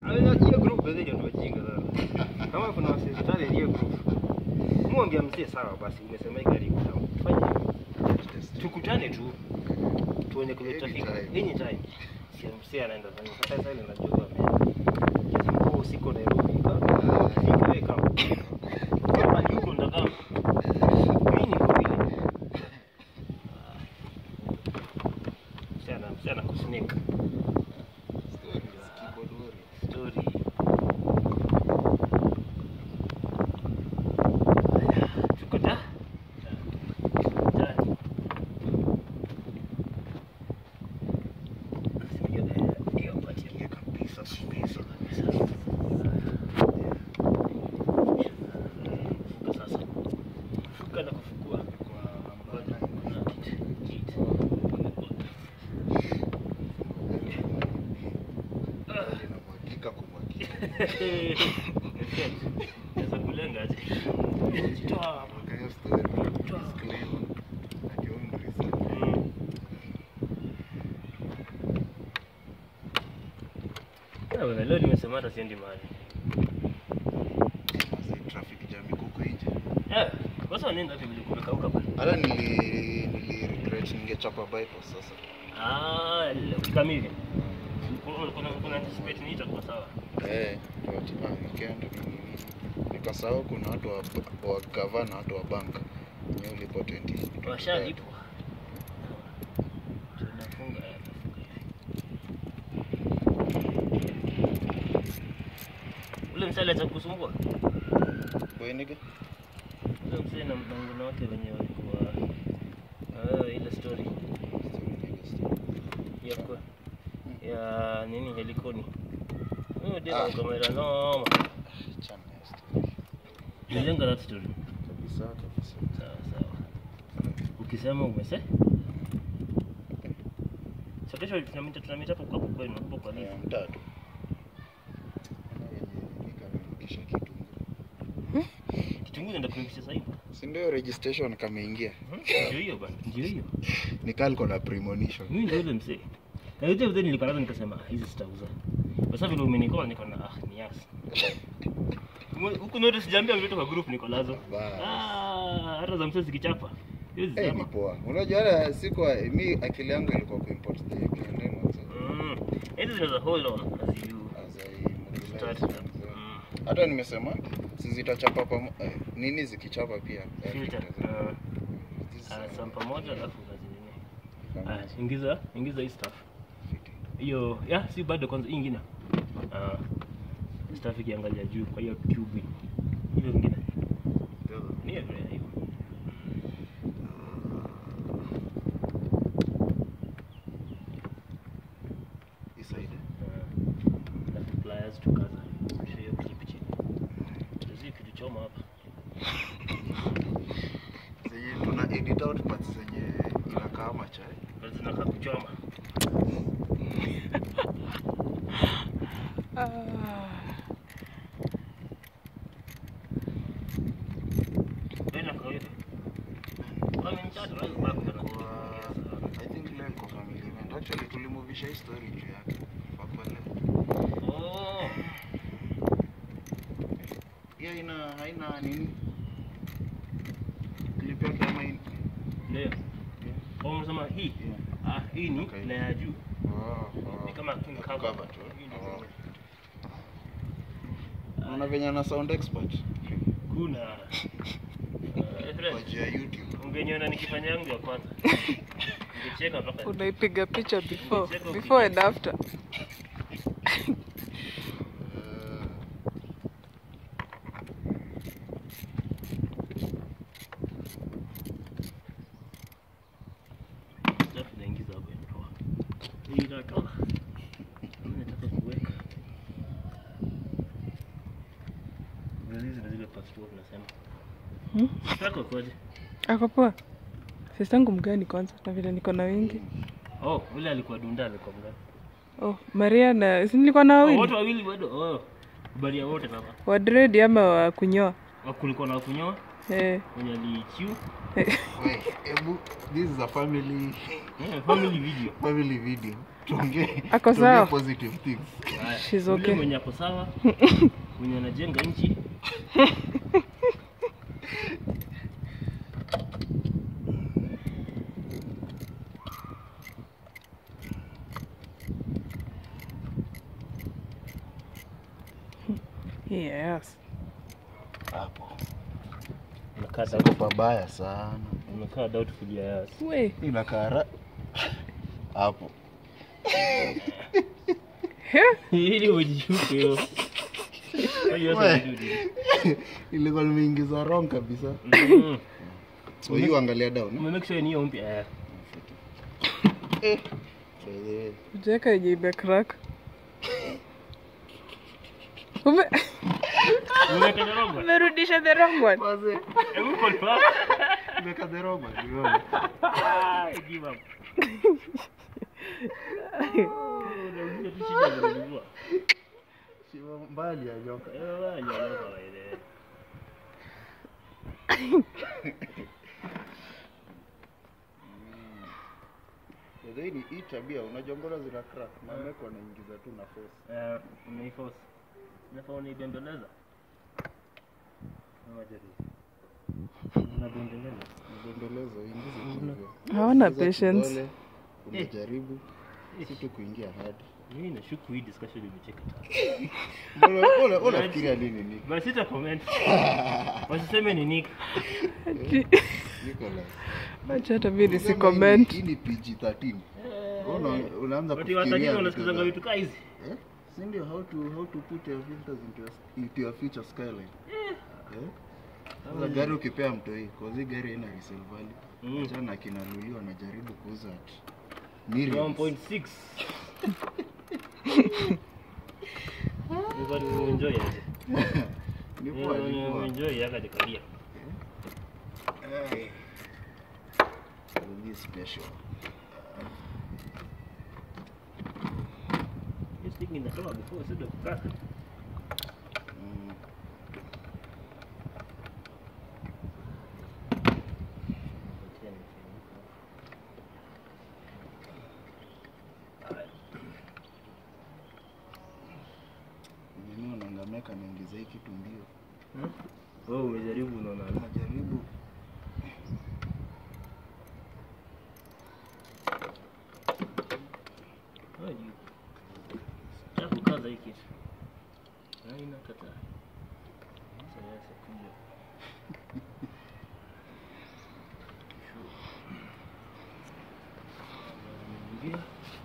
hiyo group bezeni ndio wajinga sana. Kama kuna wasitali hiyo group. Muongea mzee sawa basi umesema hii gari iko sawa. Fanya hivyo. Tukutane tu. Tuone kule trafiki. Anytime. Anytime. Si mzee anaenda sana. Sasa sasa ile najua ame. Kiasi kwa siko Nairobi. Kama ukifika wewe kama. Kama ni huko ndaka. Mimi niko vile. Msichana, msichana kusnake. Story. Tuko ta? Ta. Hiyo patia mia kabisa, kabisa, kabisa. Fuka sasa. Fuka na kufukua. Ngoja, kuna kitu, kitu. Inamwagika kumwagika. Naweza kulenga aje? Jitoa hapa. Kayo story. Disclaimer. At your own research. Mm. Ah, bwana, leo nimesema hata siendi mahali. Sasa traffic jam iko huko nje. Eh, kwanza nenda wapi vile kumekauka bwana? Hata nili nili regret ningechapa bypass sasa. Ah, leo kamili. Kuna kuna kuna anticipate ni itakuwa sawa. Eh, ndio ah, nikaenda ni nini. Nikasahau kuna watu wa, wa gavana na watu wa bank. Ni ulipo 20. Washalipwa. Tunafunga tunafunga hivi. Ule msale cha kusumbua. Boy nigga. Ule msale na mpango wake wenye walikuwa ah, ile story Story nigga story. ya kwa ya nini helikoni. Huyo Ah. dela kamera noma. Chana ya story. Nilenga that story. Kabisa kabisa. Sawa sawa. Ukisema umese Sasa kesho tunamita tunamita hapo kwa hapo kwenu hapo kwa nini? Ya mtatu. Nikarudisha kitunguu. Kitunguu ndio kuingisha sasa hivi. Si ndio registration kameingia. Ndio hiyo bana, ndio hiyo. Nikal kona premonition. Mimi ndio yule mzee. Na yote vile nilikuwa nazo nikasema ah, hizi sitauza. Kwa sababu vile umenikola niko na ah ni yasi. Huku note sijaambia mtoto kwa group niko nazo. Bas. Ah, hata za mzee zikichapa. Hiyo Eh, ni zizama. poa. Unajua hata siku mi akili yangu ilikuwa kuimport the KND mwanzo. Mm. Hizi zinaweza hold on as you As I start. mobilize. Mm. Hata nimesema si zitachapa pamo, eh, nini zikichapa pia. eh, Filter. filter. Ah, This, ah, uh, sam pamoja alafu unazinini. kama Ah, ingiza, ingiza hii stuff. fiti. Hiyo, ya si bado kwanza hii ingine. Ah. Stuff ikiangalia juu kwa hiyo tube. Hiyo ingine. Ni hiyo hiyo. Hii side. Alafu pliers tukaza. Kisha hiyo clip chini. Tuzi kitu choma hapa. Zenye tuna edit out parts zenye inakaa kama chai. Basi zinakaa kuchoma. Wewe na kawaida. Wame mchatu wewe bado Kwa, kana. I think leo iko family event. Actually tulimuvisha hii story juu yake. Kwa leo. Oh. Hii haina haina nini? Clip yake ama hii? Leo. Oh, unasema hii? Yeah. Ah, hii ni Okay. na ya juu. Oh, oh. Ni kama king cover. Cover tu. Hii ni Oh. Ah, Unaona venye ana sound expert Kuna. Eh, kwa friend, juu ya YouTube. Ungeniona nikifanya yangu ya kwanza. Ningecheka mpaka. unaipiga picha before before and after Uh, Alafu naingiza hapo inatoa. Hii inatoa. Mimi nataka kuweka. Hizi zile zile passport nasema. Hmm? Sitako kwaje? ako poa sistangu mgani kwanza na vile niko na wengi Oh, ule alikuwa dunda alikuwa mgani? oh maria na si nilikuwa na Oh, wawili wote wawili bado. Oh. Baria wote baba. wa dread ama wa kunyoa Wa kulikuwa na kunyoa eh. mwenye alichiu. wait, ebu, this is a family Yeah, family video. family video. tuongee Ako tuongee sawa. positive things Haya, She's yule okay. mwenye ako sawa mwenye anajenga nchi Yes. hapo unakaa siko doubt- pabaya sana unakaa doubtful ya yas We. inakara hapo ili ujishuke hiyo hiyo We. sasa ndio ilikuwa nimeingiza wrong kabisa Mm. so hiyo angalia down eh? Umemake sure ni hiyo mpya eh. Eh. By the way, Ujaweka yenye imecrack. Ume Umeweka the wrong one. umerudisha the wrong one. Wazee, Hebu confirm. nimeweka the wrong one, nimeona. Ah, give up. Oh, unauliza tu shida zinazozua. Shimo mbali ya nyoka. Eh, wewe, ya, ya, kawaida. By the way, ni hii tabia unajua mbona zina crack mameko anaingiza tu na force Eh, umeiforce. Unafaa unaibembeleza. Ama jaribu. Unabembeleza. mbembelezo ingize tu hivyo. Hawana Ingiza patience. kidole, unajaribu si tu kuingia hadi Mimi nashuku hii discussion imecheka sana. Mbona- mbona- mbona unafikiria nini ni Basi sita comment. Wasiseme ni Nick. Nicholas Acha hata mimi nisi Sema comment. hii ni PG-13 Una- unaanza But kufikiria watajiri vitu wanasikizanga za- vitu kaa hizi. Eh? Si ndio how to how to put your filters into your, into your future skyline. Eh? Sasa gari ukipea mtoi, cause hii gari haina resale value. Mm. Achana na kina Luli wanajaribu kuuza at millions. 1.6. Nilikuwa nimeenjoy aje. Ni poa, ni poa. Nimeenjoy yakajikalia. Eh. Luli special. This thing inatoka before sio kukata. Mm. Nini unangameka naingiza hii kitu mbio. Wewe umejaribu unaona. Najaribu Haji. Sitaki kukaza hii kitu. Haina kata. Sasa kuja. Ingia.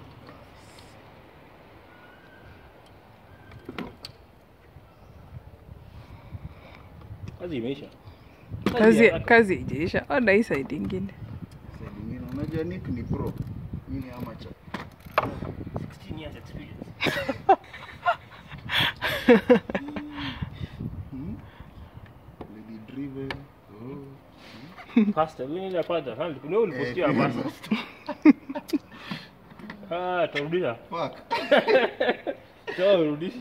Kazi imeisha. Kazi haraka. kazi ijaisha. Ona hii side ingine. side nyingine. Unajua Nick ni pro. Mimi ni amateur. 16 years experience. Hmm? Lady driven. Oh. Pasta, wewe ile pasta, hali kuna ulipostia Eh, pasta. Ah, tarudisha. Fuck. Toa urudishe.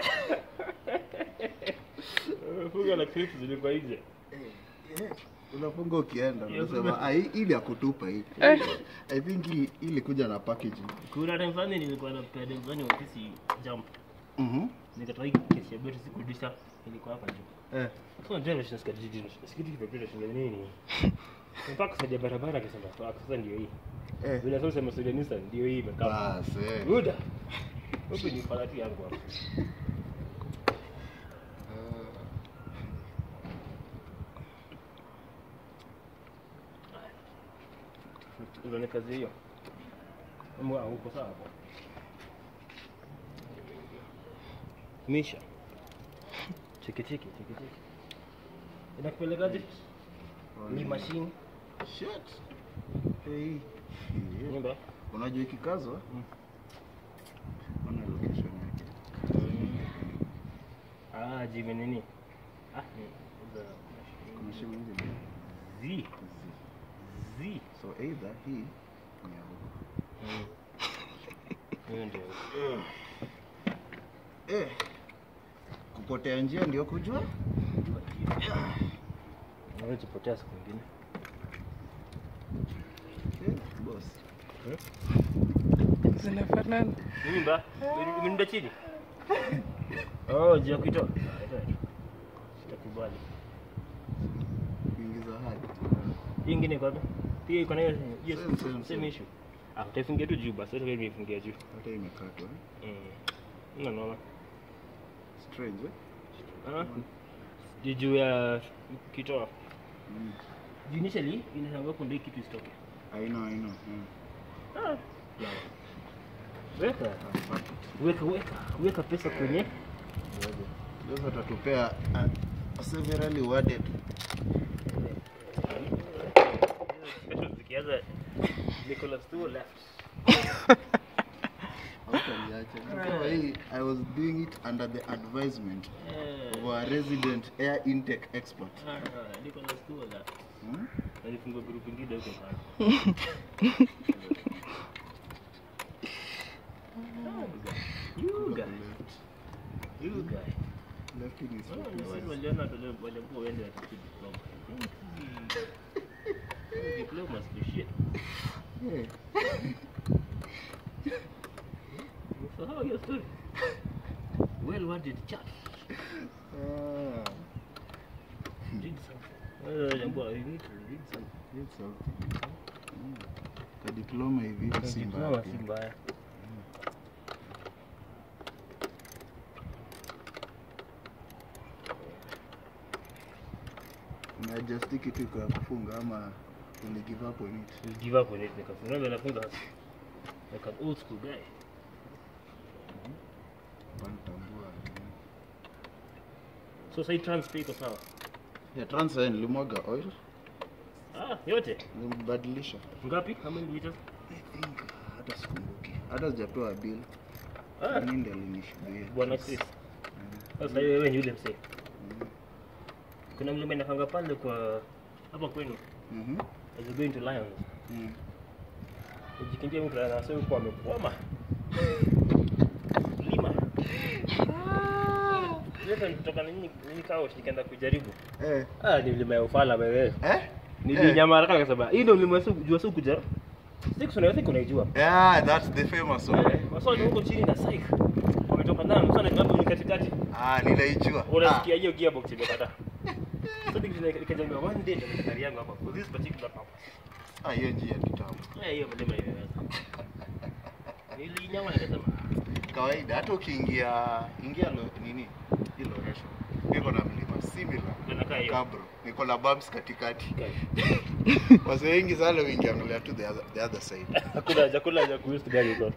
Funga na clips zilikuwa nje. Unafunga ukienda Yeah, unasema ah, hii ili ya kutupa hii. Eh. I think hii ili kuja na packaging. Kuna time fulani nilikuwa na pede mzani wa ofisi jump. Mhm. Nikatoa hii kesi ya beti sikurudisha ilikuwa hapa juu. Eh. Sasa ndio ndio sikati sikati kipepele shule nini? Mpaka saja barabara akasema toa sasa ndio hii. Eh. Vile sasa sema Sudanisa ndio hii imekaa. Bas. eh. Buda. Wewe ni falati yangu hapo. Unaona kazi hiyo? Mbona uko sawa hapo? Misha. Cheki cheki cheki cheki. Inakupelekaje? Ni machine Shit. Hey. Yeah. nyumba. Unajua ikikazwa? Mm. Ona location yake. Ah, jime nini? Ah, ni za Kuna shimo hizi mbili. Z. Hizi. Z. So either hii ni ya huko. Hiyo ndio. Eh. Kupotea njia ndio kujua? Naweza kupotea siku nyingine. Eh, boss. Eh? Zinafanana. Mimba? Mimba chini? Oh, jia kuitoa. Sitakubali. Kuingiza hadi. Hii ingine iko wapi? Pia iko na hiyo hiyo Same, same, same same. issue. Ah, utaifungia tu juu basi, hata mimi nifungia juu. Hata imekatwa. eh? Mm. Ina noma. Strange eh? Ah. Juu juu ya kitoa. Mm. Juu initially inashangaa kuna hii kitu isitoke. I know, I know. Mm. Ah. Weka. Weka weka. Weka pesa kwenye Sasa tatupea a, a severally worded. zikianza Nicholas Tuo left. Hautaliacha. Kama hii I was doing it under the advisement Eh. of our resident air intake expert. Ah, Nicholas Tuo left. Hmm? Alifungua group ingine huko sana. You guy. You guy. Left in his Oh, office. ni wale waliona wale walikuwa waende watafute diploma. Hmm. Diploma is shit. Yeah. So how your story? Well worded chat. Ah, Read something. Uh, jambo, you need to read something. it's something. Mm. Ka diploma hivi si mbaya Diploma pia. si mbaya. Umeadjust kitu iko ya kufunga ama uli give up on it? Just give up on it because unaona nafunga like an old school guy. Panitambua. So say transfer iko sawa. Ya transfer nilimwaga oil, Ah, yote. nimbadilisha. Ngapi? How many liters? I think hata sikumbuki. Hata sijapewa bill. Ah, Nini ndiye alinishuhudia? bwana Chris. Sasa wewe ni yule msee. Kuna mlima inakanga pale kwa hapa kwenu. Mhm. As you going to Lions. Mm. Ujikimbia mtu anasema kwa amekwama. Lima. Sasa nitoka nini nini kao nikaenda kujaribu. Eh. Ah, ni mlima ya ufala wewe. Eh? Nilinyama haraka nikasema, hii ndio mlima su jua su kuja. Six unaweza kunaijua. Yeah, that's the famous one. Eh, Maswali huko chini na psych. Wametoka ndani sana klabu ni katikati. Ah, ninaijua. Unasikia hiyo gearbox imekata. So nikajambia one day ndio gari yangu hapa for this particular purpose. Ah, hiyo njia ya kitambo. Eh, hiyo mlima imeweza. Nilinyama nikasema, Kawaida hata ukiingia ingia lo, nini? Hilo resho. Niko na mlima similar. ndio nakaa hiyo. Kabro. Niko na bumps katikati. Okay. Wase wengi sana wengi angalia tu the other, the other side. Hakuna haja hakuna haja kuhusu gari hizo.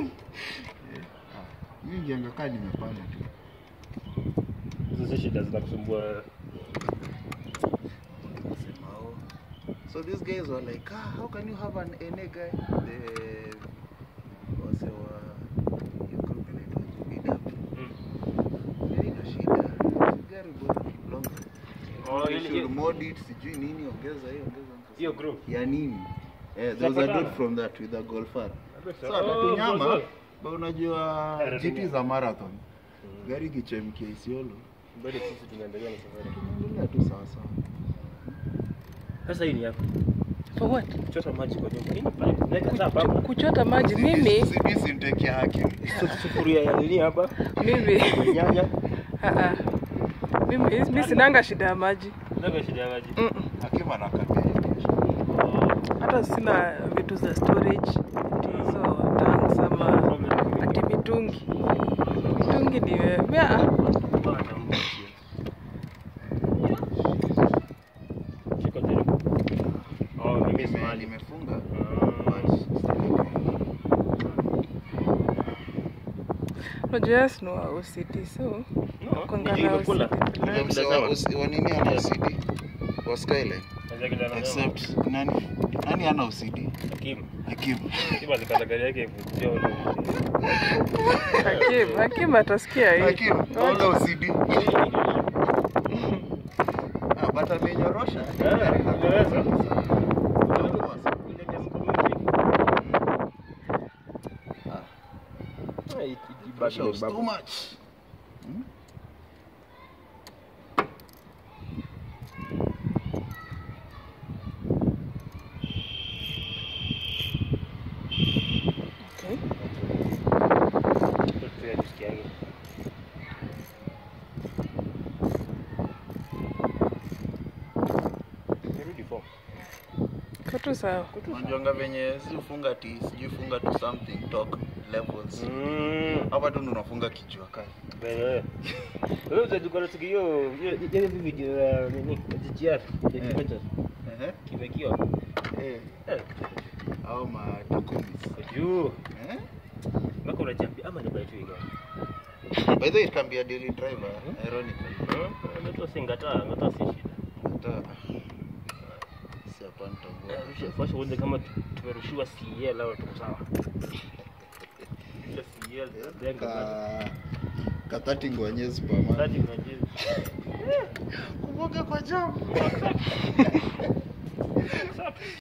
Mimi ngianga kaa nimepanda tu. Hizo si shida zinakusumbua. Sema, oh. So these guys were like, ah, how can you have an NA guy? The wase wa hiyo group inaitwa BW. Mm. Haina shida. Gari bora long. Oh, You ile- should mod it, sijui nini, ongeza hiyo, ongeza Hiyo group. ya nini? Eh, there was a Zapatana. dude from that with a golfer. So Oh, atatunyama, golf. ba unajua Eh, GT za marathon. Gari kichemkia Isiolo. Bado sisi tunaendelea na safari. Tunaendelea tu sawa sawa. Sasa hii ni yako. For what? Chota maji kwa nyumba. Hii ni pipe. Naweka tap hapa. Kuchota maji mimi Sibisi intake ya hakim. Su- Sufuria ya nini hapa? mimi Nyanya. ah, ah. mimi mimi sinanga shida ya maji Ndio shida ya maji. Mm-mm. Hakim anakabia kesho. hata sina vitu za storage hizo tanks ama ati mitungi mitungi ni wewe ah, Shika jaribu. Oh, mimi Nime- smali. Nimefunga. Ah. but still unajua yes no OCD so No, Kwanga ni na imekula. OCD. Ule Imekula mzee wa sawa. usi- wa nini ana OCD? Wa Skyline. Naweza kila na Except nani? Nani ana OCD? Hakim. Hakim. Hakim alikata gari yake ivutia ule. Hakim Hakim atasikia hii Hakim, ana OCD. Ah, but amenyorosha. Eh, inaweza. Eh, it- it- Pressure was bubble. too much. Hmm? okay. Iko tu sawa. Unajuanga venye si ufunga ti sijui funga to something talk levels. Mm. Hapa tu ndo unafunga kichwa kali. Wewe. Wewe utajuka na siku hiyo hiyo hiyo video ya nini? GGR. Ya Eh. kimecha. Ehe. Kimekiwa. Eh, Eh. au matukumis. Juu. Eh? Mpaka unachambia ama ni by tu hiyo. By the way, it can be a daily driver, ironically. Ndio singata, ngata si shida. Hata si hapa nitakuwa. Rusha fasha uone kama tu- tumerushiwa CL au tuko sawa. Rusha CL. Denga. Ka katati ngwanye superman. Tati unajua. Kumbuka kwa jam.